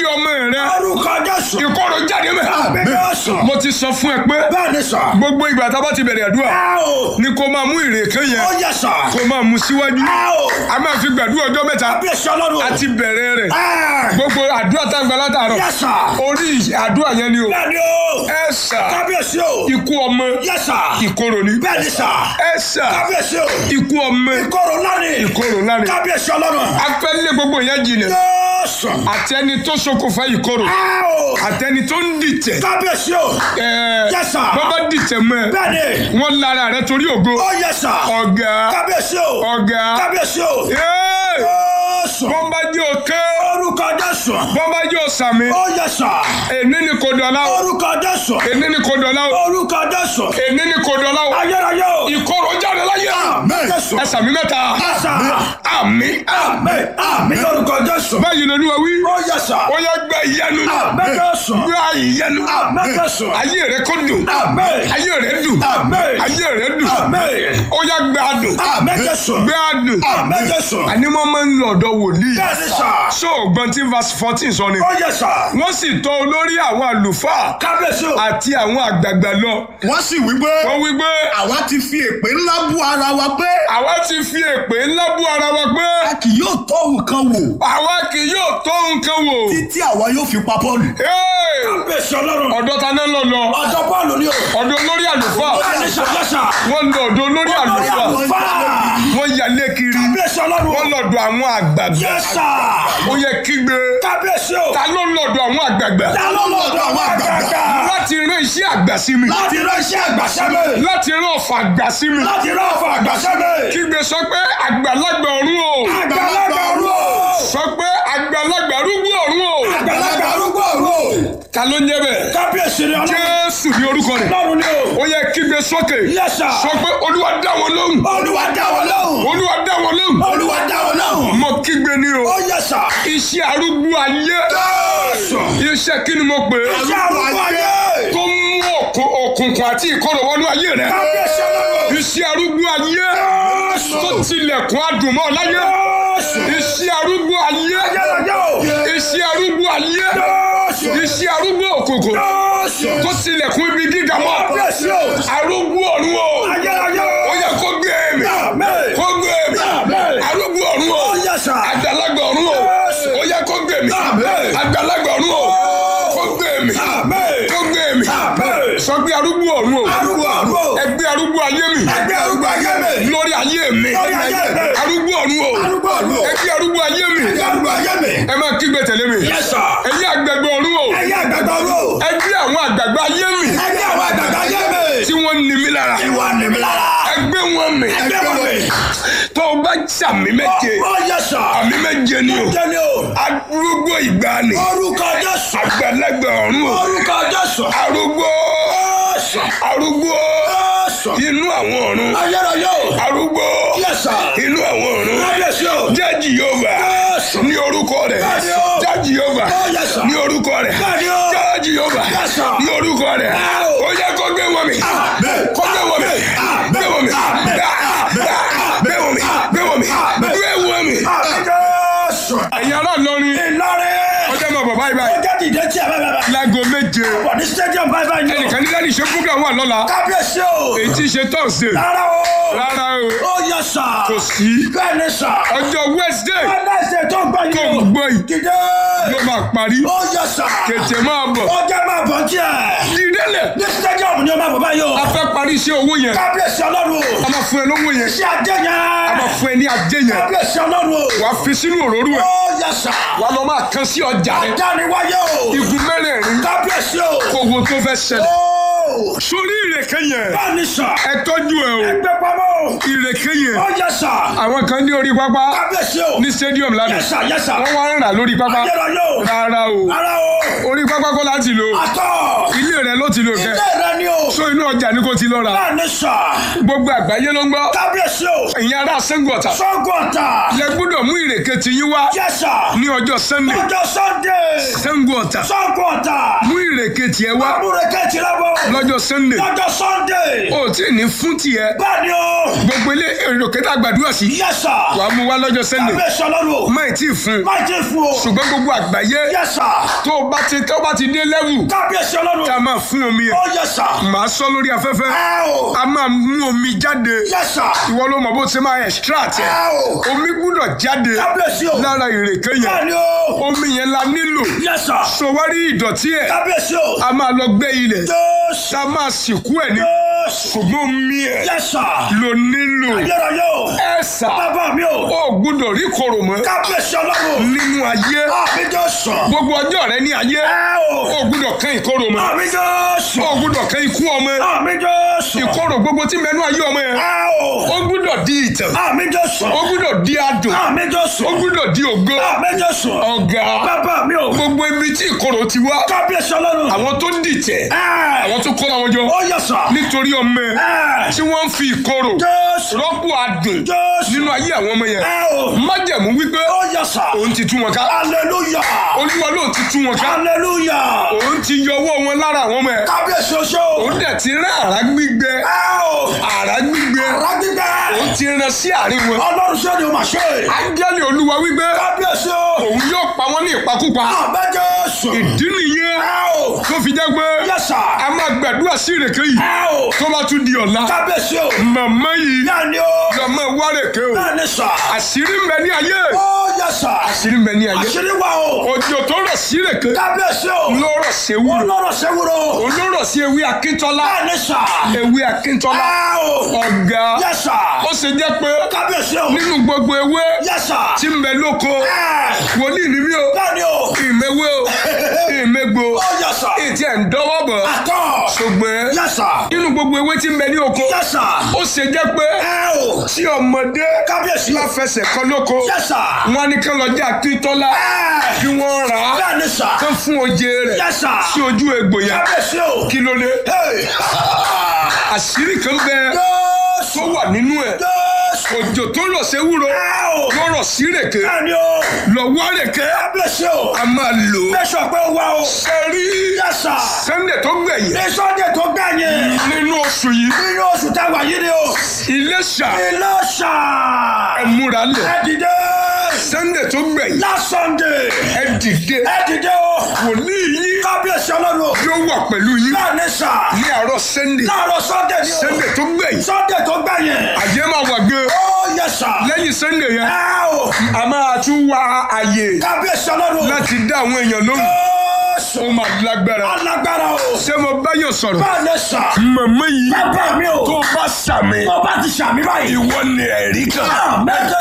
ayé ọmọ rẹ orúkọ jésù. ìkorò jáde mẹ́. àmì jésù. mo ti sọ fún ẹ pé bẹ́ẹ̀ ni sà. gbogbo ìgbà tá a bá ti bẹ̀rẹ̀ àdúrà ẹ o. ni kò máa mú ìrèké ó yẹn yẹ sà. kò máa mú síwájú ẹ o. a máa fi gbàdúrà ọjọ́ mẹ́ta kábíyèsí ọlọ́run. a ti bẹ̀rẹ̀ rẹ̀ ẹ. gbogbo àdúrà tá a gbà látàárọ̀ yẹ sà. orí àdúrà yẹn ni o bẹ́ẹ̀ ni o. ẹ sà kábíyèsí o. ikú ọmọ yẹ sà. ìkorò ni bẹ́ẹ̀ ni sà. ẹ sà kábíyèsí o. ikú ọmọ ìkorò lánìí. ìkorò láre kábíyèsí ọlọ́run. afẹ́lẹ́ gbogbo yẹn jìnà jésù. àtẹni tó ṣokùnfà ìkorò ẹ o. àtẹni tó ń dìtẹ̀ kábíyèsí o. ẹ Yes, sir. bọ́ bá dìtẹ̀ mọ́ ẹ bẹ́ẹ̀ ni. wọ́n lára rẹ torí ògo ó yẹ sà. ọ̀gá kábíyèsí o. ọ̀gá kábíyèsí o. Yéé! jésù. bọ́n bá jẹ́ òkè orúkọ jésù. bọ́n bá jẹ́ òsàmì ó yẹ sà. èní ni kò dọ̀la o orúkọ jésù. èní ni kò dọ̀la o orúkọ jésù. èní ni kò dọ̀la o ayérayé o. ìkorò jáde láyé àmín jésù. ẹ sàmì mẹ́ta Yes, sir. àmì àmín àmín orúkọ jésù. báyìí lórí wa wí ó yẹ sà. ó yẹ gbẹ ìyanu àmín jésù. gbẹ ìyanu àmín jésù. ayé rẹ kò dùn àmín. ayé rẹ dùn àmín. ayé rẹ dùn àmín. ó yẹ gbẹ adùn àmín jésù. gbẹ adùn àmín jésù. àní mo máa ń lọ ọ̀dọ̀ wòlíì bẹ́ẹ̀ ni sà. ṣó ògbọ́n tí verse fourteen sọ ni ó yẹ sà. wọ́n sì tọ̀ olórí àwọn àlùfáà kábíyèsí o. àti àwọn àgbààgbà lọ wọ́n sì wí pé wọ́n wí pé àwa ti fi èpè ńlá bú ara wa pé àwa ti fi èpè ńlá bú ara wa pé a kì yóò tọ́ nǹkan wò àwa kì yóò tó nǹkan wò. títí àwa yóò fi pa Pọ́ọ̀lù. Hey! kábíyèsí ọlọ́run. ọ̀dọ̀ ta náà lọ lọ ọjọ́ bọ́ọ̀lù ni o. ọ̀dọ̀ olórí àlùfáà bẹ́ẹ̀ ni sà yẹ sà. wọ́n lọ ọ̀dọ̀ olórí àlùfáà wọ́n yalé kiri kábíyèsí ọlọ́run. wọ́n lọ́dọ̀ àwọn àgbààgbà yẹ sà. ó yẹ kígbe kábíyèsí o. ta ló lọ́dọ̀ àwọn àgbààgbà ta ló lọ́dọ̀ àwọn àgbààgbà. láti rán iṣẹ́ àgbà sí mi láti rán iṣẹ́ àgbàṣẹ́ mi. láti rán ọ̀fà àgbà sí mi láti rán ọ̀fọ̀ àgbàṣẹ́ mi. kígbe sọ pé àgbàlagbà ọ̀run o àgbàlagbà ọ̀run o. sọ pé àgbàlagbà arúgbó ọ̀run o àgbàlagbà arúgbó ọ̀run o. ta ló ń jẹ́ bẹ́ẹ̀ kábíyèsí ni ọlọ́run. jésù ní orúkọ rẹ̀ ọlọ́run ni o. ó yẹ kígbe sókè yẹ sà. sọ pé olúwa dá wọn lóhùn olúwa dá wọn lóhùn. olúwa dá wọn lóhùn olúwa dá wọn lóhùn. mo kígbe ní o ó yẹ sà. iṣẹ́ arúgbó ayé jésù. iṣẹ́ kí ni mo pè é iṣẹ́ arúgbó ayé. tó mú òkun- òkùnkùn àti ìkorò wọnú ayé rẹ kábíyèsí ọlọ́run. iṣẹ́ arúgbó ayé jésù. tó tilẹ̀kùn adùnmọ́ láyé jésù. iṣẹ́ arúgbó ayé ayérayé o. iṣẹ́ arúgbó ayé jésù. iṣẹ́ arúgbó òkùnkùn jésù. tó tilẹ̀kùn ibi gíga mọ́ kábíyèsí o. arúgbó ọ̀run o ayérayé o. ó yẹ kó gbé mi Àmín. kó gbé mi Àmín. arúgbó ọ̀run o ó yẹ sà. àgbàlagbà ọ̀run o Jésù. ó yẹ kó gbé mi Àmín. àgbàlagbà ọ̀run o kó gbé mi Àmín. kó gbé mi Àmín. sọ pé arúgbó ọ̀run o arúgbó ọ̀run o. ẹgbẹ́ arúgbó ayé mi ẹgbẹ́ arúgbó ayé mi. lórí ayé mi Lórí ayé mi. arúgbó ọ̀run o arúgbó ọ̀run o. ẹgbẹ́ arúgbó ayé mi ẹgbẹ́ arúgbó ayé mi. ẹ máa kígbe tẹ̀lé mi Yes, sir. ẹ̀yin àgbẹ̀gbẹ̀ ọ̀run o ẹyẹ àgbàgbà ọ̀run o. ẹgbẹ́ àwọn àgbàgbà ayé mi ẹgbẹ́ àwọn àgbàgbà ayé mi. tí wọ́n ní mi lára ìwà nìmi lára. ẹgbẹ́ wọn mi ẹgbẹ́ wọn mi. tó o bá sàmì méje ó yẹ sà. àmì méje ni o jẹ́ni o. arúgbó ìgbàanì orúkọ jésù. àgbàlagbà ọ̀run o orúkọ jésù. arúgbó jésù. arúgbó jésù. inú àwọn ọ̀run ayérayé o. arúgbó Yes, sir. inú àwọn ọ̀run kábíyèsí o. jẹ́ jìhóvà Jésù. ní orúkọ rẹ̀ Bẹ́ẹ̀ni o. jẹ́ jìhóvà Oh, yes, sir. ní orúkọ rẹ̀ Bẹ́ẹ̀ni o. jẹ́ jìhóvà Yes, sir. ní orúkọ rẹ̀ Oh. ó yẹ kó gbé wọn mi Amen. kó gbé wọn mi Amen. gbé wọn mi Amen. gbá gbá gbé wọn mi gbé wọn mi Amen. gbé wọn mi. àmì jésù. ẹ̀yin ará Ìlọrin ìlọrin. ọjọ́ máa bọ̀ báyìí ó báyìí jẹ́ dìde tí a bá bá bá. láago méje wà ní stadium báyìí báyìí ni o. ẹnìkan ní láti ṣe program wà lọ́la kábíyèsí o. èyí tí í ṣe Thursday rárá o. rárá o ó yẹ sà. kò sí bẹ́ẹ̀ ni sà. ọjọ́ Wednesday ẹlẹ́sẹ̀ tó gbọ́ tó yìí ń o. gbọ́ yìí dìde. ló máa parí ó yẹ sà. kètè máa bọ̀ ó jẹ́ máa bọ̀ díẹ̀. dídélẹ̀ ní stadium ni ó máa bọ̀ báyìí o. a fẹ́ parí iṣẹ́ owó yẹn kábíyèsí ọlọ́run o. a máa fún ẹ lówó yẹn iṣẹ́ ajé a máa yẹn. fún ẹ ní ajé yẹn kábíyèsí ọlọ́run o. wà á fi sínú òróró ẹ ó yẹ sà. wà á lọ máa kan sí ọjà rẹ dániwáyé o. igun mẹ́rẹ̀ẹ̀rin kábíyèsí o. kó wo tó fẹ́ ṣẹlẹ̀ ó. sórí ìrèké yẹn bẹ́ẹ̀ ni sà. ẹ tọ́jú ẹ o ẹgbẹ́ pamọ́ o. ìrèké yẹn ó yẹ sà. àwọn kan ní orí pápá kábíyèsí o. ní stadium lánàá yẹ sà yẹ sà. wọ́n wá ń rà lórí pápá ayérayé o. rárá o ara o. orí pápá kọ́ láti lò àtọ̀. ilé rẹ ló ti lò kẹ ilé rẹ ni o. so inú ọjà ni kò ti lọ rà bẹ́ẹ̀ ni sà. gbogbo àgbáyé ló ń gbọ́ kábíyèsí o. ìyẹn ará sẹ́ńgọ̀tà sọ́gọ̀tà. lẹ gbọ́dọ̀ mú ìrèké ti yín wá yẹ sà. ní ọjọ́ sunday ọjọ́ sunday. sẹ́ńgọ̀tà sọ́gọ̀tà. mú ìrèké ìrèké tiẹ̀ wá Amúreke ti lábọ̀. lọ́jọ́ sunday Lọ́jọ́ Sunday. o tí ì ní fún tiẹ̀ Bẹ́ẹ̀ni o. gbogbo ilé ìrèké tá a gbàdúrà sí Yes sir. wàá mú wá lọ́jọ́ sunday Kábíyèsí ọlọ́run. má ì tí ì fún un Má jẹ́ fún o. ṣùgbọ́n gbogbo àgbáyé Yes sir. tó o bá ti tó o bá ti dé lẹ́wù Kábíyèsí ọlọ́run. tá a máa fún omi yẹn Ó yes sir. màá sọ lórí afẹ́fẹ́ Ẹ o. a máa mú omi jáde Yes sir. ìwọ ló mọ̀ bó ṣe máa extract ẹ̀ Ẹ o. omi gbúdọ̀ jáde Kábíyèsí o. lára ìrèké yẹn Bẹ́ẹ̀ni o. omi yẹn la nílò Yes sir. sọwárí ìdọ̀tí ẹ̀ Kábíyèsí o. a máa lọ gbẹ́ ilẹ̀ Jésù. tá a máa sìnkú ẹ̀ ní Jésù. ṣùgbọ́n omi ẹ̀ Yes sir. ló nílò Ayérayé o. ẹ̀ sà Bàbá mi o. ó gbúdọ̀ rí kòrò mọ́ Kábíyèsí ọlọ́run. nínú ayé Àmì Jésù. gbogbo ọjọ́ rẹ ní ayé Ẹ o. ó gbúdọ̀ kán ìkorò mọ́ Àmì Jésù. ó gbúdọ̀ kán ikú ọmọ Àmì Jésù. ìkorò gbogbo tí mẹ́nu ayé ọmọ yẹn Ẹ o. ó gbúdọ̀ di ìtàn Àmì Jésù. ó gbúdọ̀ di adùn Àmì Jésù. ó gbúdọ̀ di ògo Àmì Jésù. ọ̀gá Bàbá mi o. gbogbo ibi tí ìkorò ti wá Kábíyèsí ọlọ́run. àwọn tó dìtẹ̀ Ẹ. àwọn tó kóra wọn jọ Ó yẹ sà. nítorí ọmọ ẹ Ẹ. tí wọ́n ń fi ìkorò Jésù. rọ́pò adùn Jésù. nínú ayé àwọn ọmọ yẹn Ẹ o. májẹ̀mú wípé Ó yẹ sà. òun ti tú wọn ká Hallelujah. olúwa ló ti tú wọn ká Hallelujah. òun ti yọ ọwọ́ wọn lára àwọn ọmọ ẹ Kábíyèsí oṣó. òun dẹ̀ ti rán àrá gbígbẹ Ẹ o. àrá gbígbẹ Rágbígbẹ́. òun ti rán sí àárín wọn Ọlọ́run ṣé ni o máa ṣe? ángẹ́lì olúwa wípé Kábíyèsí o. òun yóò pa wọn ní ìpakúpa Àmì Jésù. ìdí nìyẹn Ẹ o. tó fi jẹ́ pé Yes sir. a máa gbàdúrà sí ìrèké yìí Ẹ o. tó bá tún di ọ̀la Kábíyèsí o. màmá yìí Bẹ́ẹ̀ni o. lọ máa wá rèké o Bẹ́ẹ̀ni sà. àṣírí ń bẹ ní ayé Ó yẹ sà. àṣírí ń bẹ ní ayé Àṣírí wà o. òjò tó rọ̀ sí rèké Kábíyèsí o. ló rọ̀ sí ewúro Ọlọ́run ṣe wúro. òun ló rọ̀ sí ewé akíntọ́lá Bẹ́ẹ̀ni sà. ewé akíntọ́lá Ẹ o. ọ̀gá Yes sir. ó ṣe jẹ́ pé Kábíyèsí o. nínú gbogbo ewé Yes sir. tí ń bẹ lóko Ẹ. wòlíì ni mí o Bẹ́ẹ̀ni o. ìmẹ̀wé o ìmẹ̀gbò Ó yẹ sà. ètí ẹ̀ ń dọ́wọ́ bọ̀ Àtọ̀. ṣùgbọ́n Yes sir. nínú gbogbo ewé tí ń bẹ ní oko Yes sir. ó ṣe jẹ́ pé Ẹ o. tí ọmọdé Kábíyèsí bá o. fẹsẹ̀ kan lóko Yes sir. wọn ní kán lọ jẹ́ akíntọ́lá Ẹ. kí wọ́n rà á Bẹ́ẹ̀ni sà. kán fún oje rẹ̀ Yes sir. sí ojú egbò yẹn Kábíyèsí o. kí ló dé Hey. àṣírí kan bẹ Jésù. tó wà nínú ẹ̀ Jésù. òjò tó lọ sí ewúro Ẹ o. ló rọ̀ sí rèké Bẹ́ẹ̀ni o. lọ wá rèké Kábíyèsí o. a máa lò ó Bẹ́sọ̀ pé ó wá o. ṣe rí Yes sir. sunday tó gbẹ̀yìn Ní Sunday tó gbẹ̀yìn. nínú oṣù yìí Nínú oṣù táwa yìí ni o. Iléṣà Ilé ṣà. ẹ múra lẹ̀ Ẹ dìde. sunday tó gbẹ̀yìn Last Sunday. ẹ dìde Ẹ dìde o. wòlíì yín Kábíyèsí ọlọ́run. yóò wà pẹ̀lú yín Bẹ́ẹ̀ni sà. ní àárọ̀ sunday Láàárọ̀ Sunday ni o. sunday tó gbẹ̀yìn Sunday tó gbẹ̀yìn. àyè máa wà gan Ó yẹ sà. lẹ́yìn sunday yẹn Ẹ o. a máa tún wá àyè Kábíyèsí ọlọ́run. láti dá àwọn èèyàn lóhùn Jésù. ó máa lágbára Alágbára o. ṣé mo bá yàn sọ̀rọ̀ Bẹ́ẹ̀ni sà. màmá yìí Bàbá mi o. tó bá sàmì Tó bá ti ṣàmì báyìí. ìwọ ni ẹ̀rí kan Àmín